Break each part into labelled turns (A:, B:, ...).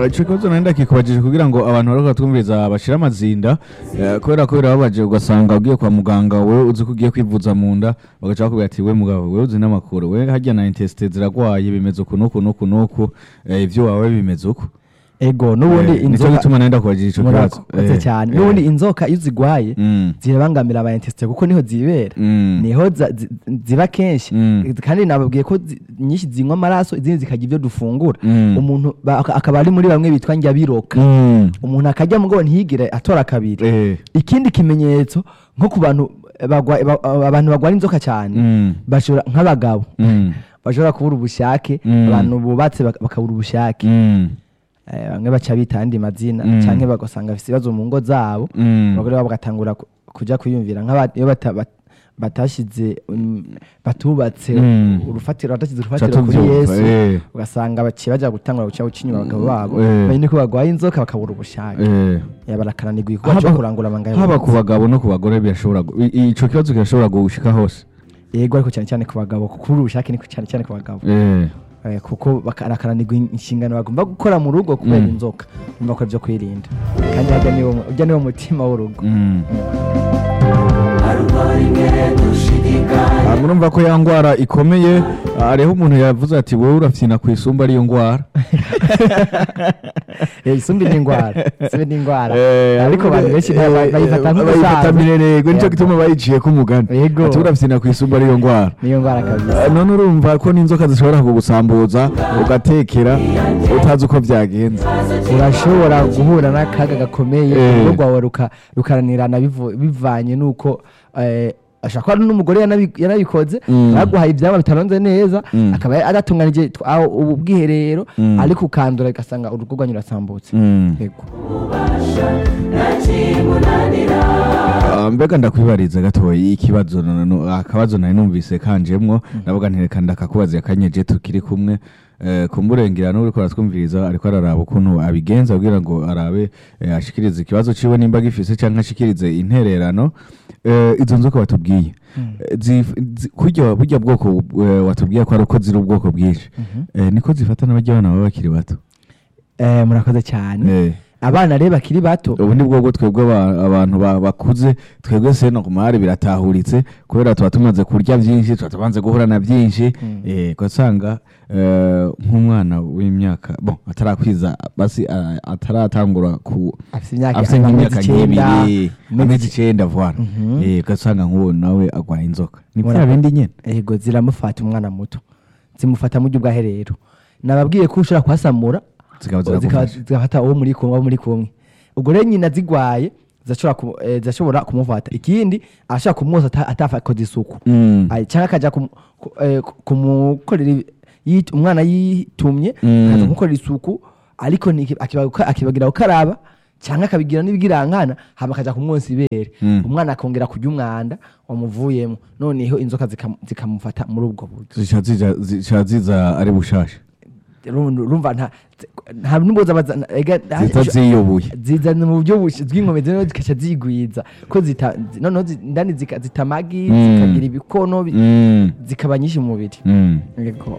A: Ah, ico kibazo nari ndakikubajije kugira ngo abantu bariko twumviriza bashire amazinda eh, kubera ko birababaje ugasanga ugiye kwa muganga wewe uzi ko ugiye kwivuza mu nda bagaca bakubwira ati we mugabo wewe uzi n'amakuru we harya na intesite ziragwaye bimeze uku n'uku n'uku n'uku eh, ivyo wawe bimeze uku
B: ego n'ubundi
A: Eh, nico
B: inzoka
A: gituma nari ndakubajije ico kibazo
B: murakoze
A: Eh,
B: cyane
A: eh,
B: n'ubundi inzoka iyo zigwaye
A: mm,
B: zirabangamira aba intesite kuko niho zibera
A: mm,
B: niho za- zi- ziba kenshi
A: Mm.
B: kandi nababwiye ko zi- nyinshi zinywa amaraso izindi zikarya ibyo dufungura
A: Mm.
B: umuntu ba- aka- akaba ari muri bamwe bitwa njyabiroka
A: mm,
B: umuntu akarya mugabo ntiyigire atora kabiri
A: eh,
B: ikindi kimenyetso nko ku bantu bagwa- ba- abantu barwara inzoka cyane
A: mm,
B: bashobora nk'abagabo
A: mm,
B: bashobora kubura ubushake
A: Mm.
B: abantu bubatse bak- bakabura ubushake
A: mm,
B: Eh, bamwe baca bita andi mazina
A: Mm.
B: cyangwa bagasanga bafite ibibazo mu ngo zabo
A: mm,
B: abagore babo bagatangura ku- kuja kwiyumvira nk'aba- iyo bata- bat- batashyize um, batubatse
A: Mm.
B: urufatiro batashyize
A: ca
B: urufatiro kuri
A: tuvyumva,
B: yesu
A: eh,
B: ugasanga baciye bajya gutangura guca guca inyuma abagabo babo
A: Eh.
B: bamenye ko barwaye inzoka bakabura ubushake
A: eh.
B: Eh, barakananirwa igikorwa cyo
A: Haba-
B: kurangura amangaya
A: haba ku bagabo no ku bagore birashobora gu- i- ico kibazo kirashobora gushika hose
B: yego ariko cyane cyane ku bagabo kuko kubura ubushake ni cyane cyane ku bagabo
A: Eh,
B: Eh, kuko barakananirwa inshingano bagomba gukora mu rugo kubera
A: Mm.
B: inzoka bumva ko byo kwirinda kandi harya niwo ujya niwo mutima w'urugo
A: mm. Ah, murumva ko ya ngwara ikomeye ah, hariho umuntu yavuze ati wowe urafyina ku isumba ariyo ngwara
B: Eh, isumbi ni indwara isumbi ni indwara
A: Eh,
B: ariko abantu benshi
A: eh,
B: ba-
A: eh,
B: bayifata
A: bayifata
B: nk'ubusaza
A: mirerego nico
B: Yego.
A: gituma bayiciye ko umugani
B: Yego.
A: ati urafyina ku isumba ariyo ngwara
B: niyo ndwara kabisa
A: Ah, none urumva ko n'inzoka zishobora kugusambuza ugatekera utazi uko byagenze
B: urashobora guhura n'akaga gakomeye
A: Eh.
B: urugo rwawe ruka- rukaranirana bivu- bivanye n'uko eh, ashobora kuba ari n'umugore yanabi- yanabikoze
A: Mm.
B: yaguhaye ibyaba bitaronze neza
A: Mm.
B: akaba adatunganije tw- aho ubu bwiherero
A: Mm.
B: ariko ukandura ugasanga urugo rwanyu rurasambutse
A: Mm.
B: yego
A: Ah, mbega ndakwibariza gatoya ikibazo no- no- akabazo nari numvise kanjemwo ndavuga nti reka ndakakubaza akanyeje tukiri kumwe eh, kumurengera n'uriko aratwumviriza ariko araraba ukuntu abigenza kugira ngo arabe eh, ashikirize ikibazo ciwe nimba gifise canke ashikirize intererano Eh, izo nzoka batubwiye Eh, zif- zi- kurya burya bwoko eh, watubwiye ko ari uko ziri ubwoko bwinshi Eh, niko zifata n'abarya abana baba bakiri bato
B: Eh, murakoze cyane
A: Eh.
B: abana rero bakiri bato
A: ubu ni bwo bwo twebwe aba- abantu ba- bakuze twebwe seno ku mahari biratahuritse kubera tuba tumaze kurya byinshi tuba tubanze guhura na byinshi
B: Mm.
A: eh, ugasanga eh, nk'umwana w'imyaka bon atarakwiza basi ah, ataratangura ku
B: afite imyaka
A: afite
B: amezi
A: nk'imyaka
B: icyenda,
A: nk'ibiri
B: amezi
A: amezi icenda voila
B: Mhm.
A: Eh, ugasanga nk'uwo nawe agwaye inzoka ni
B: Mura-
A: bya bindi nyene
B: yego ziramufata umwana muto zimufata mu buryo bwa herero nababwiye ko ushobora kuhasamura
A: zikaba
B: zikaba-
A: ziragufasha
B: zigafata uwo muri kumwe abo muri kumwe ubwo rero nyina zigwaye zirashobora ku- eh, zirashobora kumufata ikindi ashobora kumwoza ata- atakoze isuku
A: Mm.
B: Ay, cyangwa akajya kumu- ku- eh, ku- kumukorera ibi- yit- umwana yitumye
A: Mm.
B: akaza kumukorera isuku ariko niki- akibaga- akibagira gukaraba cyangwa akabigira n'ibigirankana hama akajya kumwonsa ibere
A: Mm.
B: umwana akongera kurya umwanda wamuvuyemo noneho inzoka zikam- zikamufata muri ubwo buryo
A: zica zija- zica ziza ari bushasha
B: Uru- urumva nta nta n'ubwo zaba za- ega-
A: zita ziyobuye
B: zizana mu buryo bush- bw'inkomezi noneho zikaca zigwiza ko zita zi- noneho zi- indani zika- zita amagi
A: Mm.
B: zikagira ibikono bi-
A: Mm.
B: zikaba nyinshi mu mubiri
A: Mm.
B: Yego.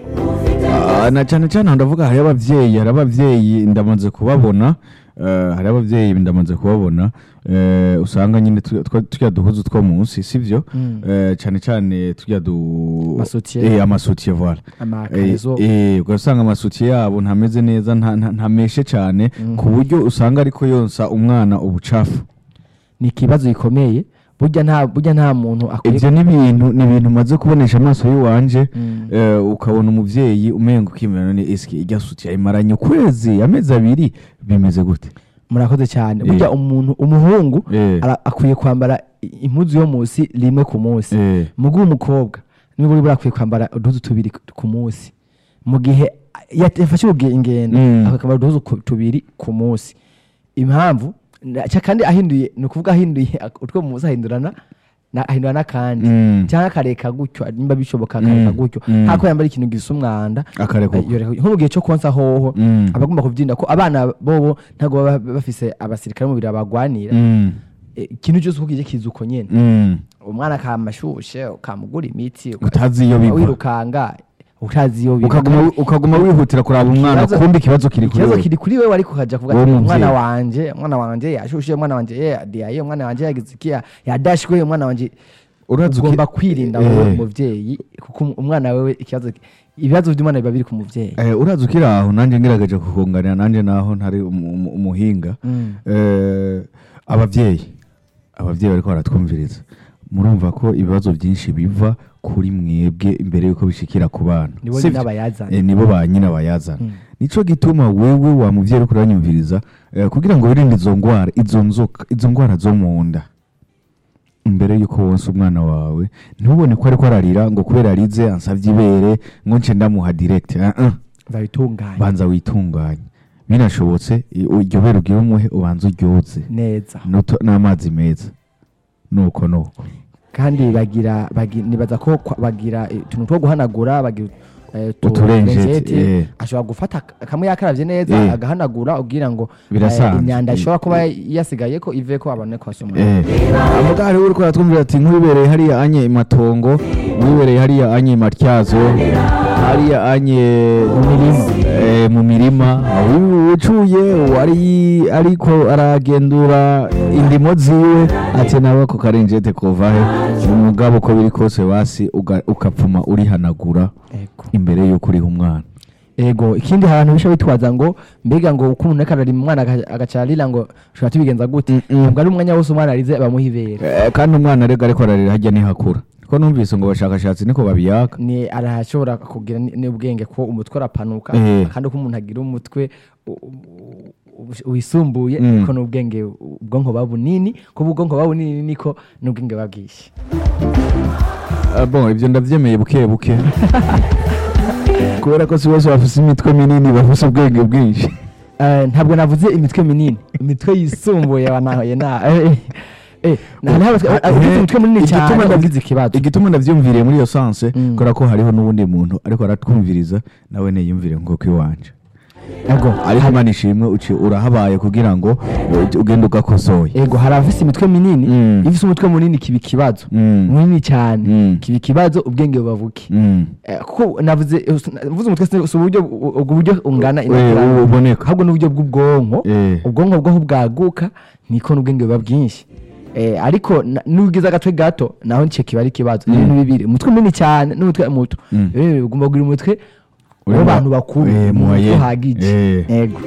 A: Ah, na cyane cyane aho ndavuga hari ababyeyi hari ababyeyi ndamaze kubabona eh, hari ababyeyi ndamaze kubabona eh, usanga nyine tu- twa- turya duhuzu two munsi sivyo
B: Mm.
A: Eh, cyane cyane turya du
B: Amasutiye.
A: eh, amasutiye voilà Eh,
B: amakarezo
A: eh, ugasanga amasutiye yabo ntameze neza nta- nta- ntameshe cyane ku buryo usanga ariko yonsa umwana ubucafu
B: ni ikibazo gikomeye burya nta burya nta muntu akwiye
A: ibyo ni ibintu ni ibintu umaze kubonesha amaso y'iwanje
B: Mm.
A: eh, ukabona umubyeyi umenga ukimera ni eski irya sutiye ayimaranye ukwezi amezi abiri bimeze gute
B: murakoze cyane
A: Eh.
B: burya umuntu umuhungu
A: Eh.
B: ara- akwiye kwambara i- impuzu yo munsi rimwe ku munsi
A: Eh.
B: mugu umukobwa niba uri burakwiye kwambara uduhuzu tubiri ku- ku munsi mu gihe yat- yafashe uruge- ingendo
A: Mm.
B: akwiye kwambara uduhuzu ku- tubiri ku munsi impamvu na- ca- kandi ahinduye ni ukuvuga ahinduye ak- utwo mu munsi ahindurana na- ahindura n'akandi
A: Mm.
B: cyangwa akareka gutyo nimba bishoboka akareka
A: Mm.
B: gutyo
A: Mm.
B: ntako yambara ikintu gisa umwanda
A: Akareka uko.
B: yoreka- nko mu gihe cyo konsa hoho
A: Mm.
B: aba agomba kubyinda ko abana bobo ntabwo baba bafise abasirikare mu biro babagwanira
A: Mm.
B: Eh, ikintu cyose uko kije kiza uko nyene
A: Mm.
B: umwana akamashushe ukamugura imiti uka-
A: utazi iyo biva
B: wirukanga utazi iyo biva.
A: ukaguma ukaguma wihutira kuraba umwana
B: Ikibazo-
A: kumbi ikibazo kiri kuri
B: ikibazo
A: wewe
B: kiri kuri wewe ariko ukaja kuvuga
A: Wowe
B: ati
A: muvyeyi.
B: umwana wanje umwana wanje yashushe umwana wanje ye yadiyaye umwana wanje yagize iki ya- yadashwe umwana wanje
A: Urazi uki-
B: ugomba kwirinda
A: Eh.
B: wowe muvyeyi kuko um- umwana wewe ikibazo ibibazo by'umwana biba biri ku muvyeyi
A: Eh, urazi ukiri aho nanjye ngerageje kukunganira nanjye naho ntari umu- umu- umuhinga
B: Mm.
A: Eh, abavyeyi abavyeyi bariko baratwumviriza murumva ko ibibazo byinshi biva kuri mwebwe imbere yuko bishikira ku bana
B: Nibo
A: Sivyo?
B: nyina bayazana.
A: Eh, nibo ba nyina bayazana
B: Mm.
A: nico gituma wewe wa muvyeyi uriko uranyumviriza eh, kugira ngo wirinde izo ngwara izo nzoka izo ngwara zo mu nda imbere yuko wonsa umwana wawe ntubone ko ariko ararira ngo kubera arize ansavye ibere ngo nce ndamuha direct uh -uh.
B: babitunganya
A: banza witunganye binashobotse i- iryo bere ugira umuhe ubanza uryoze
B: neza
A: N'uto- n'amazi meza nuko nuko
B: kandi bagira bagi- nibaza ko kwa- bagira eh, utuntu two guhanagura bagira eh, utu-
A: Uturenjeti,
B: uturenjeti.
A: eh.
B: ashobora gufata ak- kamwe yakaravye neza
A: Eh.
B: agahanagura ubwira ngo
A: Birasanzwe.
B: eh, imyanda ishobora kuba yasigaye ko ive ko abone ko asoma
A: amugari uri kuratwumvira ati nk'uwibereye hariya anye imatongo nk'uwibereye hariya anye matyazo hariya anye eh, mu mirima uyu ucuye wari ariko aragendura indimo ziwe ati nawe ako karenjete kovahe umugabo uko biri kose basi uga- ukapfuma urihanagura
B: Ego.
A: imbere yuko uriha umwana
B: ego ikindi hari abantu bisha bitwaza ngo mbega ngo uko umuntu ariko ararima umwana aga- agaca arira ngo ushobora tubigenza gute
A: Mm-mm.
B: ntabwo ari umwanya wose umwana arize bamuha ibere
A: Eh, kandi umwana arega ariko ararira hajya nihakura ko numvise ngo abashakashatsi niko babiyaka
B: ni arashobora kugira ni- n'ubwenge ko umutwe urapanuka
A: Eh.
B: kandi uko umuntu agira umutwe u- u- wisumbuye
A: Mm.
B: niko n'ubwenge ubwonko buba bunini kuba ubwonko buba bunini niko n'ubwenge buba bwinshi
A: Ah, bon ibyo ndabyemeye buke buke kubera ko si bose bafise imitwe minini bafise ubwenge bwinshi
B: Eh, ntabwo navuze imitwe minini imitwe yisumbuye wanahoye na eh, eh, na- na- abafite imitwe minini
A: Igituma
B: cyane
A: ndav-
B: ugize ikibazo
A: igituma ndavyumviriye muri iyo sanse
B: Mm.
A: kubera ko hariho n'uwundi muntu ariko aratwumviriza nawe niyumvire nk'uko iwanje
B: ego
A: ariko imana ishimwe uci urahabaye kugira ngo uh, ugende ugakosoye
B: ego hari abafite imitwe minini
A: Mm.
B: iyo ufite umutwe munini kiba ikibazo
A: Mm.
B: munini cyane
A: Mm.
B: kiba ikibazo ubwenge bubabuke
A: Mm.
B: Eh, kuko navuze navuze umutwe si si uburyo ubwo buryo ungana
A: We,
B: inakuranga.
A: uboneka
B: ahubwo n'uburyo bw'ubwonko
A: Eh.
B: ubwonko bwaho bwaguka niko n'ubwenge buba bwinshi Eh, ariko na- n'ugize agatwe gato naho nicyo kiba ari ikibazo ni ibintu bibiri umutwe munini cyane n'umutwe muto
A: Mm.
B: Eh, ugomba kugira umutwe
A: Uri
B: w'abantu
A: mu-
B: bakuru
A: eh,
B: umutwe
A: muhaye.
B: uhagije
A: Eh.
B: yego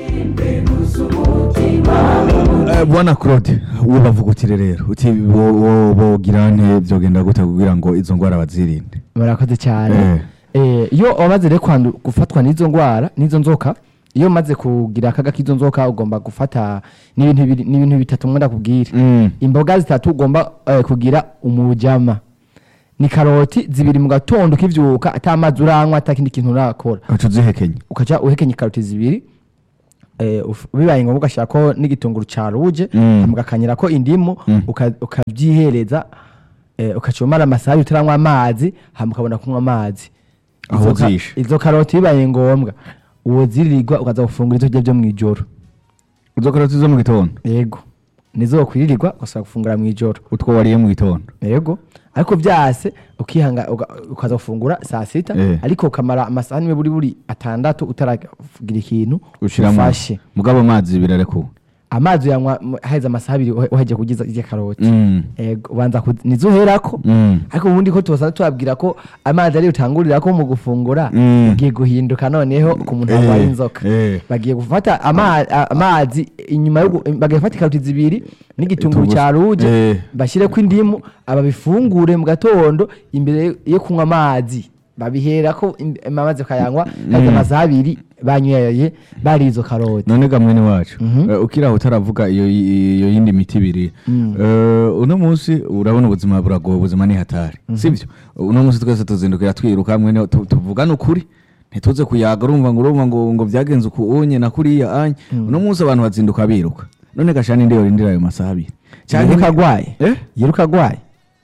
A: Eh, bwana claude wowe bavugutire rero uti bo- bo- bogira nte byogenda gute kugira ngo izo ngwara bazirinde
B: murakoze cyane
A: Eh.
B: Eh, iyo wamaze rero kwandu- gufatwa n'izo ndwara n'izo nzoka iyo umaze kugira akaga k'izo nzoka ugomba gufata n'ibintu bibiri- n'ibintu bitatu umwe ndakubwira
A: Mm.
B: imboga zitatu ugomba eh, kugira umujama ni karoti zibiri mu gatondo ukivyuka ata amazi uranywa ata kindi kintu urakora
A: uca uzihekenye
B: ukaja uhekenya ikaroti zibiri eh, uf- bibaye ngombwa ugashyirako n'igitunguru ca ruje
A: Mm.
B: hama ugakanyirako indimu
A: Mm.
B: uka- ukavyihereza eh, ukaca umara amasaha abiri utaranywa amazi hama ukabona kunywa amazi
A: Aho
B: Izo ka-
A: uzishe.
B: izo karoti bibaye ngombwa uwoziririrwa ukaza gufungura ivyo kurya vyo mw'ijoro
A: izo karoti zo mu gitondo
B: yego nizo wokwiririrwa ugasaba gufungura mw'ijoro
A: utwo wariye mu gitondo
B: yego ariko vyase ukihanga uga- ukaza gufungura saa sita
A: Eh.
B: ariko ukamara amasaha nimwe buri buri atandatu utaragira ikintu
A: ushiramo
B: ufashe
A: mugabo amazi birarekuwe
B: amazi uyanywa mu- haheze amasaha abiri uhe- uhejeje kugiza irya karoti
A: Mm.
B: yego ubanza ku- nizo uherako
A: Mm.
B: ariko ubundi ko tubasanzwe tubabwira ko amazi ari utangurira ko mu gufungura
A: Mm.
B: ugiye guhinduka noneho ku muntu
A: Eh,
B: arwaye inzoka
A: eh.
B: bagiye gufata ama- a- amazi inyuma yo gu- bagiye gufata ikaroti zibiri n'igitunguru
A: Igitunguru-
B: cya ruje
A: eh.
B: bashyireko indimu ababifungure mu gatondo imbere yo kunywa amazi babihera ko im- amazi bakayanywa kaza amasaha abiri banyweye bari izo karoti
A: none ga mwene wacu
B: Mhm.
A: eh, ukiri aho utaravuga iyo iyo yindi miti ibiri
B: Mm.
A: Eh, uno munsi urabona ubuzima buragoye ubuzima ni hatari sibyo uno munsi twese tuzindukira twiruka mwene tu- tuvugane ukuri ntituze kuyaga urumva ngo urumva ngo ngo byagenze uku unye na kuriya anye uno munsi abantu bazinduka biruka none gashani ndi yorindira ayo masaha abiri
B: yiruka agwaye
A: Eh?
B: yiruka agwaye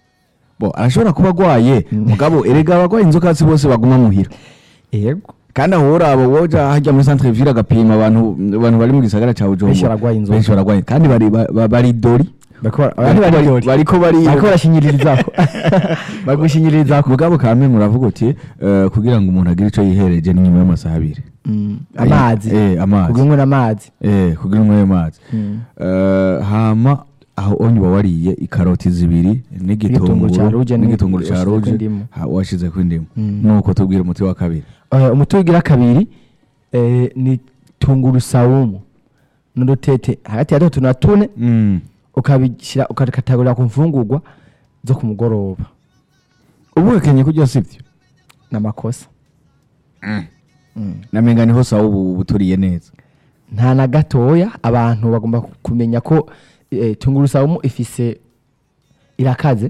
A: bo arashobora kuba agwaye mugabo erega abagwaye inzoka si bose baguma muhira
B: yego
A: kandi aho uraba woja hajya muri centre ville agapima abantu abantu bari mu gisagara ca Bujumbura
B: Benshi baragwaye inzoka.
A: benshi baragwaye kandi bari ba- ba- bari dori
B: Bakora- abantu bararyoshye.
A: bariko bari
B: bariko barashinyirizako bagushinyirizako
A: mugabo kamwe muravuga uti eh, kugira ngo umuntu agire ico yihereje ni nyuma y'amasaha abiri
B: Mm, amazi
A: eh amazi
B: kugira ngo n'amazi
A: eh kugira ngo amazi
B: Mm.
A: Eh, hama aho onye uba wariye ikaroti zibiri
B: N'igitunguru ca
A: n'igitunguru
B: ruje
A: n'igitunguru ca
B: washizeko
A: ruje
B: indimu.
A: ha- washizeko indimu
B: Mm.
A: nuko tubwira umuti wa kabiri
B: Eh, umuti ugira kabiri eh, ni tungurusamu n'udutete hagati ya dutatu na tune
A: Mm.
B: ukabishyira ukabikatagurira ku mfungurwa zo ku mugoroba
A: ubu wekenye kurya sivyo
B: n'amakosa Mm.
A: namenga niho sawa ubu buturiye neza
B: nta na gatoya abantu bagomba kumenya ko eh, tungurusamu ifise irakaze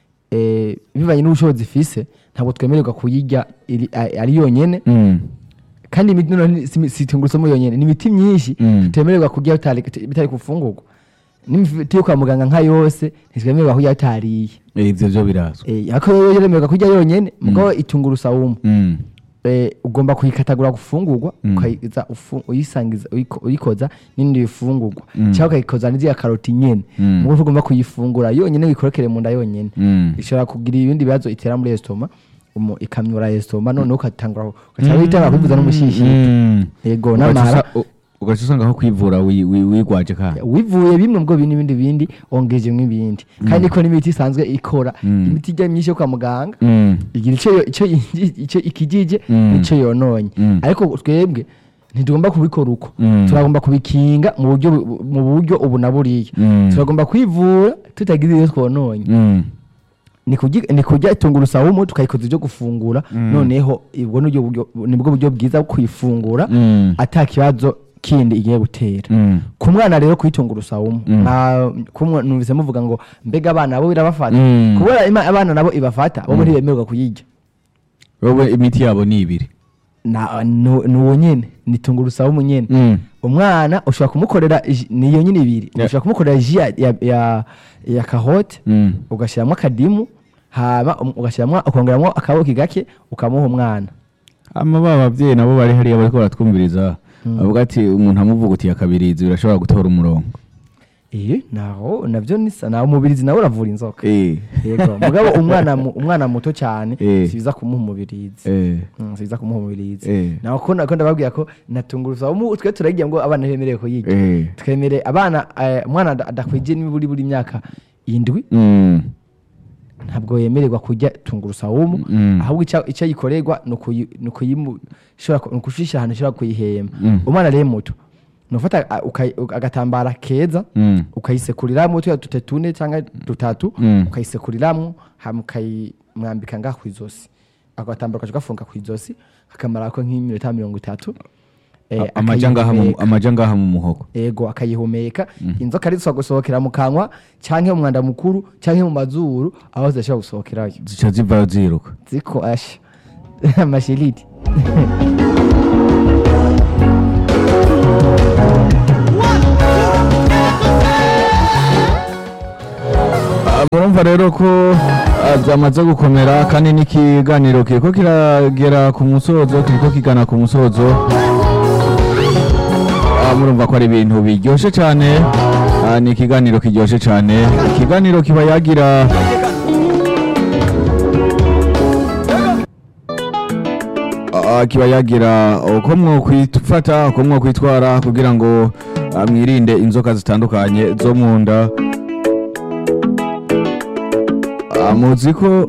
B: eh, bivanye n'ubushobozi ifise ntabwo twemererwa kuyirya iri- a- ari yonyene
A: Mm.
B: kandi imiti noneho si- si tungurusumu yonyene ni imiti myinshi
A: Mm.
B: tutemererwa kurya bitari bitari ku mfungurwa n'imiti yo kwa muganga nka yose ntitwemererwa kurya bitariye
A: Eh, ivyo vyo birazwi
B: Eh, ariko yo yemererwa kurya yonyene mugabo itungurusamu
A: Mm.
B: eh, ugomba kuyikatagura gufungurwa
A: Mm.
B: ukayiza ufu- uyisangiza uyiko- uyikoza n'ibindi bifungurwa
A: Mm.
B: cyangwa ukayikoza n'iziya karoti nyene
A: Mm.
B: mugo ugomba kuyifungura yonyene wikorokere mu nda yonyene
A: Mm.
B: ishobora kugira ibindi bibazo itera muri estoma umu- ikamyura estoma noneho ukatangura ugaca witanga kwivuza n'umushishito
A: Mm.
B: yego
A: Ugaca
B: n'amara
A: usa- u- ugaca usanga aho kwivura wi- wi- wigwaje kandi
B: wivuye bimwe ubwo bindi bindi bindi wongejemwo ibindi kandi niko n'imiti isanzwe ikora
A: Mm.
B: imiti ijya myinshi yo kwa muganga
A: Mm.
B: igira icyo yo- icyo yinji- icyo ikijije
A: Mm.
B: n'icyo yononye
A: Mm.
B: ariko twebwe ntitugomba kubikora uko
A: Mm.
B: turagomba kubikinga mu buryo bu- mu buryo ubu na buriya
A: Mm.
B: turagomba kwivura tutagize iyo twononye
A: Mm.
B: ni kurya- ni kurya tungurusamu tukayikoza ibyo gufungura
A: Mm.
B: noneho ubwo nibwo buryo nibwo buryo bwiza bwo kuyifungura
A: Mm.
B: ata kibazo kindi igiye gutera
A: Mm.
B: ku mwana rero kuyitunga urusamu
A: Mm.
B: numvise muvuga ngo mbega abana bo birabafata
A: Mm.
B: kubera ima- abana nabo ibafata bo ntibemererwa kuyirya
A: wowe imiti yabo ni ibiri
B: Na- nu- ni uwo nyene ni tungurusamu nyene
A: Mm.
B: umwana ushobora kumukorera ji- niyo nyine ibiri
A: Yeah.
B: ushobora kumukorera ji ya, ya, ya, ya kahote
A: Mm.
B: ugashyiramo akadimu hama um- ugashyiramo ukongeramo akaboki gake ukamuha umwana
A: ama ba babyeyi nabo bari hariya bariko baratwumviriza bavuga ati umuntu amuvuga uti yakabirizi birashobora gutora umurongo
B: iyo naho navyo nisa naho umubirizi nawe uravura inzoka
A: Eh.
B: yego mugabo umwana mu- umwana muto cyane
A: Eh.
B: si biza kumuha umubirizi
A: Eh.
B: Mm, si biza kumuha umubirizi
A: Eh.
B: naho ko nako ndababwira ko natungurusamu twe turagira ngo abana bemerewe kuyirya
A: Eh.
B: twemere abana eh, umwana ada- adakwije n'iburi buri myaka indwi
A: Mm.
B: ntabwo yemererwa kurya tungurusamu
A: Mm.
B: ahubwo icyo icyo yikorerwa ni ukuyi- ni ukuyimu- ishobora ku- ni ukushishira ahantu ishobora kuyihema
A: Mm.
B: umwana rero muto ni ufata a- ukayi- uka- agatambara keza
A: Mm.
B: ukayisekuriramo tuya dute tune cyangwa dutatu
A: Mm.
B: ukayisekuriramo hama ukayimwambika ngaha ku izosi ako gatambaro ukaca ugafunga ku izosi kakamara ko nk'iminota mirongo itatu eh,
A: amaja ngaha mu
B: akayihumeka.
A: amaja ngaha mu muhogo
B: ego akayihumeka inzoka ari gusohokera mu kanwa cyangwa mu mwanda mukuru cyangwa mu mazuru aho zidashobora gusohokerayo
A: zica zivayo ziruka
B: ziko asha amashiriti
A: murumva rero ko ah, byamaze gukomera kandi n'ikiganiro kiriko kiragera ku musozo kiriko kigana ku musozo Ah, murumva ko ari ibintu biryoshe cyane Ah, ni ikiganiro kiryoshe cyane ikiganiro kiba yagira Ah, kiba yagira uko mwokwifata uko mwokwitwara kugira ngo ah, mwirinde inzoka zitandukanye zo mu nda Ah, muzi ko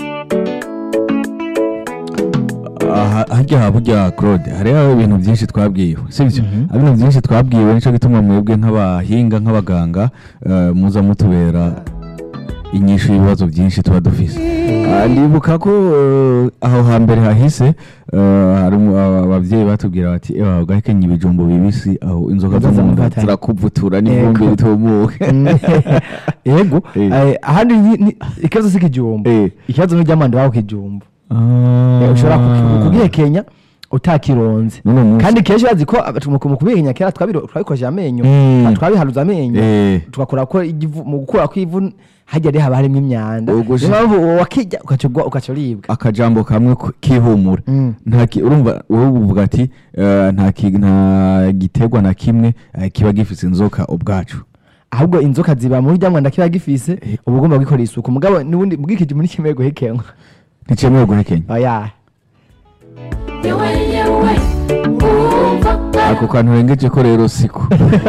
A: aha- harya haburya claude hariho ibintu byinshi twabwiwe sibyo
B: Mhm.
A: ibintu byinshi twabwiwe nicyo gituma mwebwe nk'abahinga nk'abaganga eh, muza mutubera inyishu y'ibibazo byinshi tuba dufise Ah, ndibuka ko eh, aho hambere hahise eh, hari umu- aba- abavyeyi batubwira bati ewa ugahekenya ibijumbo bibisi aho inzoka zo
B: Inzoka
A: mu nda
B: zimufata.
A: zirakuvutura n'ivumbi
B: Ego.
A: ritumuke
B: ego
A: Eh.
B: eh, ahandi ni- ni- ikibazo si ikijumbo
A: Eh.
B: ikibazo ni iry'amanda wawe kijumbo
A: Ah.
B: Eh, ushobora ku- kugihekenya utakironze
A: N'uno munsi.
B: kandi kenshi bazi ko aba- mu mu kubihekenya kera twabiro- twabikoresheje amenyo
A: Mm.
B: twabiharuza amenyo
A: Eh.
B: tugakora ko igivu- mu gukura kw'ivu hajya rero haba harimo imyanda
A: Ubwo
B: niyo
A: shi-
B: mpamvu uwo wakijya ugaca ugwa- ugaca uribwa
A: akajambo kamwe ku- kihumura
B: Mm.
A: nta ki- urumva wowe uvuga ati eh, nta ki- nta giterwa na kimwe eh, kiba gifise inzoka ubwacu
B: ahubwo inzoka ziba muri rya mwanda kiba gifise uba ugomba gukorera isuku mugabo n'ubundi bw'ikijumbu ntikimeye guhekenwa
A: nticemewe guhekenya
B: oya
C: yewe yewe umva
A: ako kantu urengeje ko rero siko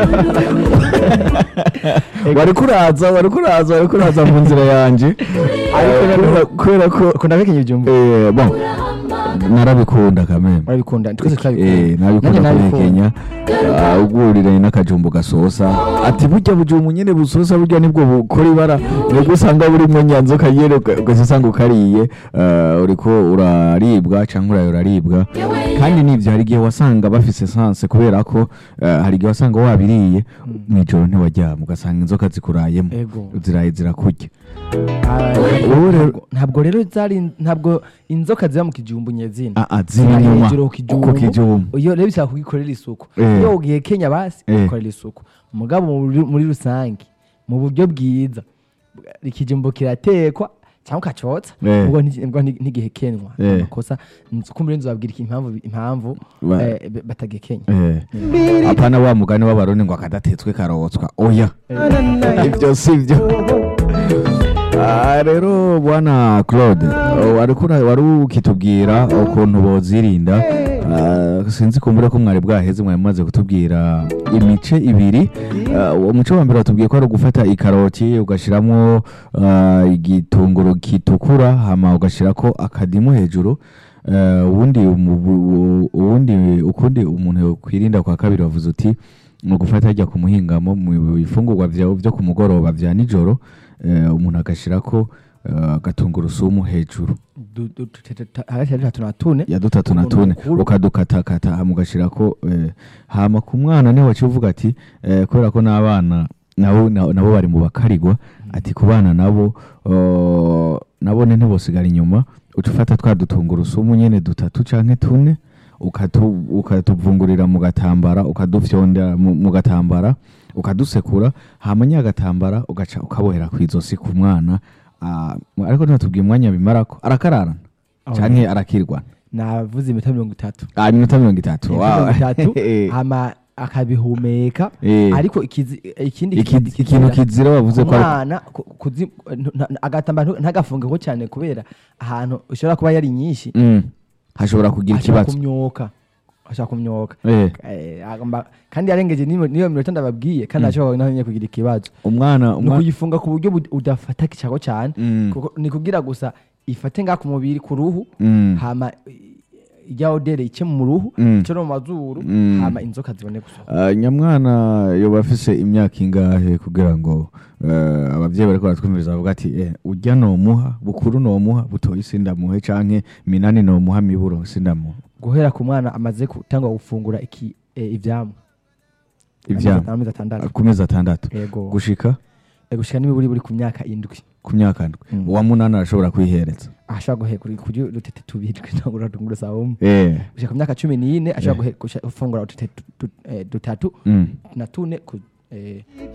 A: wari kuraza wari kuraza wari kuraza mu nzira yanje
B: Ariko rero-
A: kubera ko
B: ukunda guhekenya ibijumbu
A: eh, bon narabikunda kameme
B: urabikunda twese
A: Eh,
B: turabikunda
A: nabikunda
B: Nanjye
A: kubihekenya Ah, ugurira n'akajumbu gasosa ati burya bujumbu nyene busosa burya nibwo bukora ibara nibwo usanga burimo nyanzoka nyene uga- ugahita usanga ukariye ah, uriko uraribwa canke urayo uraribwa kandi nivyo hari igihe wasanga bafise sanse kubera ko ah, hari igihe wasanga wabiriye mw'ijoro ntiwaryama ugasanga inzoka zikurayemo
B: Ego.
A: ziraye zirakurya
B: Ah,
A: Ubu rero-
B: ntabwo- ntabwo rero zari ntabwo inzoka ziba mu kijumbu nyezina
A: Ah, ah, ziri
B: Ziri
A: inyuma
B: hejuru ku
A: ku
B: kijumbu.
A: kijumbu
B: iyo rero bisaba kugikorera isuku
A: Eh.
B: iyo ugiye kenya basi
A: Eh.
B: ugikorera isuku mugabo muri- muri rusange mu buryo bwiza ikijumbu kiratekwa cyangwa ukacotsa
A: Eh.
B: ubwo nti- ubwo nti- ntigihekenwa
A: Eh.
B: amakosa nzi ko muri nzu babwira iki- impamvu impamvu
A: Ba-
B: eh, b- batagikenya
A: Eh. apana wa mugani w'abarundi ngo akadatetswe karotswa oya ibyo si byo Ah, rero bwana claude oh, wari kura- wari ukitubwira ukuntu bozirinda Ah, sinzi kumbura ko mwari bwaheze mwari mumaze kutubwira imice ibiri Ah, uwo muce wa mbere watubwiye ko ari ugufata ikaroti ugashyiramo igitunguru gitukura hama ugashyirako akadimu hejuru Eh, ubundi umu- bu- ubundi ukundi umuntu kwirinda kwa kabiri wavuze uti ni ugufata hajya ku muhingamo mu bifungurwa vyawe byo ku mugoroba vya nijoro eh, umuntu agashirako eh, agatungurusumu hejuru
B: Du- du- tu- tu- tu- hagati ya dutatu na tune
A: ya dutatu na
B: Umuntu
A: tune
B: mukuru.
A: ukadukatakata hama ugashirako eh, hama ku mwana niho waciye uvuga ati eh, kubera ko n'abana nabo na- nabo bari mu bakarigwa ati ku bana nabo oh, nabone ntibosigara inyuma uca ufata twa dutungurusumu nyene dutatu canke tune ukatu- ukatuvungurira mu gatambara ukadufyondera mu mu gatambara ukadusekura hama nya gatambara ugaca ukabohera kw'izosi ku mwana ah, ariko ntatubwiye umwanya bimarako arakararana
B: Oh,
A: canke arakirwana
B: navuze iminota mirongo itatu
A: Ah, iminota mirongo itatu
B: Iminota
A: wow.
B: mirongo itatu
A: Eh,
B: hama akabihumeka
A: eh.
B: ariko ikizi- ikindi
A: Iki-
B: kizira-
A: ikintu kizira wavuze ko ari-
B: umwana ku- kuzi- nta- agatambara ntu- ntagafungeho cyane kubera ahantu ushobora kuba yari nyinshi
A: Mm. hashobora kugira
B: ashobora
A: ikibazo
B: kumyoka ashobora kumyoka
A: Eh,
B: Eh, agomba- kandi yarengeje n'iyo niyo minota ndababwiye kandi ashobora nawe nyine kugira ikibazo
A: umwana
B: ni
A: umwa-
B: ukuyifunga ku buryo bud- udafata kicago cyane
A: Mm.
B: kuko ni kugira gusa ifate nga ku mubiri ku ruhu
A: Mm.
B: hama ijya odere ice mu ruhu
A: Mm.
B: ice no mu mazuru
A: Mm.
B: hama inzoka zibone gusohoka
A: Ah, nyamwana yoba afise imyaka ingahe kugira ngo eh, abavyeyi bariko baratwumviriza bavuga ati eh, urya nomuha bukuru nomuha butoyi sindamuhe canke minani nomuha miburo sindamuha
B: guhera ku mwana amaze gutangwa gufungura iki eh, ivyamwa
A: ivyama
B: amezi atandatu
A: ku mezi atandatu
B: yego
A: gushika
B: Eh, gushika n'imiburi buri ku myaka indwi
A: ku myaka ndwi
B: Mm.
A: uwa munani arashobora kwihereza
B: ashobora guhe kuri kurya udutete tubiri twitangura tunguru sawumu
A: eh.
B: gushika ku myaka cumi n'ine ashobora
A: Eh.
B: guhe- gusha- gufungura udutete tu- tu- eh, dutatu
A: mm.
B: na tune ku- eh,